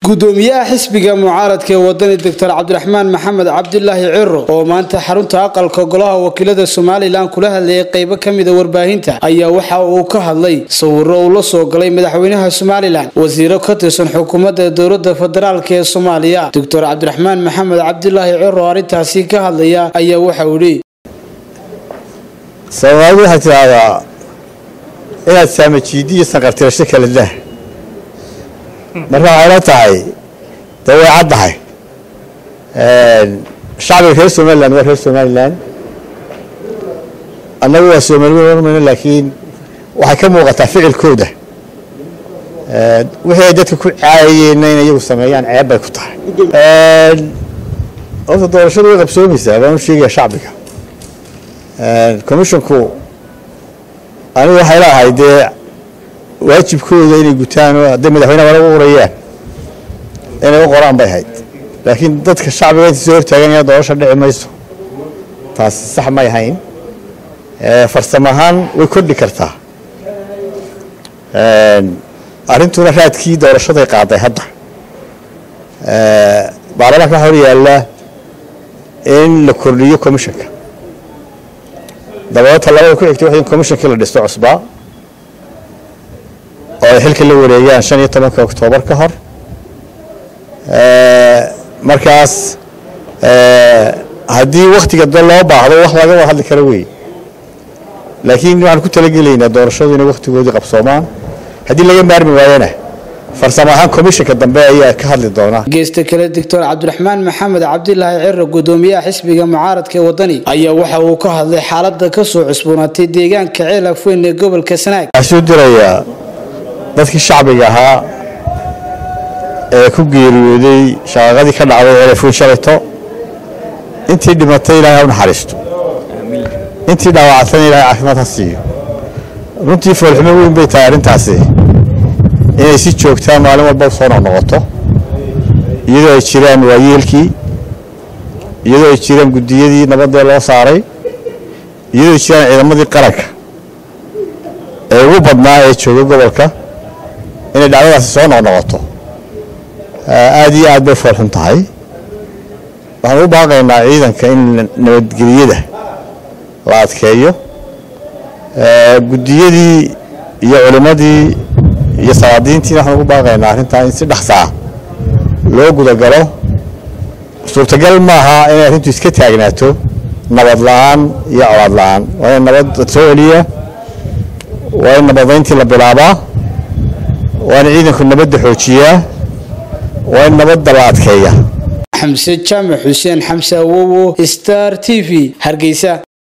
gudoomiyaha xisbiga mucaaradka ee wadani doctor cabdiraxmaan maxamed cabdilaahi ciro oo maanta xarunta aqalka golaha wakiilada somalilan kula hadlayay qeybo kamida warbaahinta ayaa waxa uu ka hadlay sawiro uu la soo galay madaxweynaha somalilan wasiiro ka tirsan xukuumadda dowlada federaalk ee soomaaliya doctor cabdiraxmaan maxamed cabdilaahi ciro arrintaasi ka hadlaya ayaa waxa uu yidhi soomaalidu waxay tidhaahdaa inaad saamajiidi iyo sanqartirasho kala dah marka waxay la tahay dee way caddahay shacbiga reer somalilan waa reer somalilan annagu waa soomaliwen ormayno laakiin waxay ka muuqataa ficilkooda wixii ay dadka ku caayayeenna in iyagu sameeyaan ceeb bay ku tahay horta doorashadu way qabsoomaysaa baan u sheegaya shacbiga commissionku anigu waxay leeahay dee waajibkooda inay gutaan oo hadday madaxweyneha wala u qorayaan inay u qoraan bay ahayd laakiin dadka shacbiga inta soo hortaaganaya doorasha dhici mayso taasi sax may ahayn farsamo ahaan way kordhi kartaa arrintuna raadkii doorashaday qaaday hadda baarlamaanka waxaa hor yaalla in la kordhiyo commissionka dabeeta labada ku xigtay wax in commissionkii la dhisto cusbaa oo ay xilka la wareegaan shan iyo tobanka oktoobar ka hor markaas haddii wakhtiga da loo baahdo wax laga wada hadli karo wey laakiin waxaan ku talagelaynaa doorashadu inay wakhtigoodii qabsoomaan haddii laga maarmi waayana farsamo ahaan commissionka dambe ayaa ka hadli doona geesta kale doctor cabdiraxmaan maxamed cabdilaahi ciro gudoomiyaha xisbiga mucaaradka ee wadani ayaa waxa uu ka hadlay xaalada kasoo cusboonaatay deegaanka ceel afweyn ee gobolka sanaag waxaa soo dirayaa dadkii shacbiga ahaa ee ku geeriyooday shaqaaqadii ka dhacday ceel afweyn shalayto intii dhimatay ilaahay ha u naxariisto intii dhaawacatana ilahay caafimaad ha siiyo runtii foolxumo weyn bay tahay arrintaasi inay si joogtaa maalin walba soo noqnoqoto iyadoo ay jiraan waayeelkii iyadoo ay jiraan guddiyadii nabadee loo saaray iyadoo ay jiraan ciidamadii qaranka ee ugu badnaa ee jooga gobolka inay dhacdadaasi soo noqnoqoto aad iyo aad bay foolxun tahay waxaan u baaqaynaa ciidanka in nabadgeliyada la adkeeyo guddiyadii iyo culimmadii iyo salaadiintiina waxaan ugu baaqaynaa arrintaa in si dhaqsaa loo gudagalo suurtagal maaha inay arrintu iska taagnaato nabad la-aan iyo colaad la-aan waa in nabad soo celiya waa in nabadayntii la bilaabaa waa in ciidanku nabadda xoojiyaa waa in nabadda la adkeeya xamse jaamac xuseen xamse awowo star t v hargeysa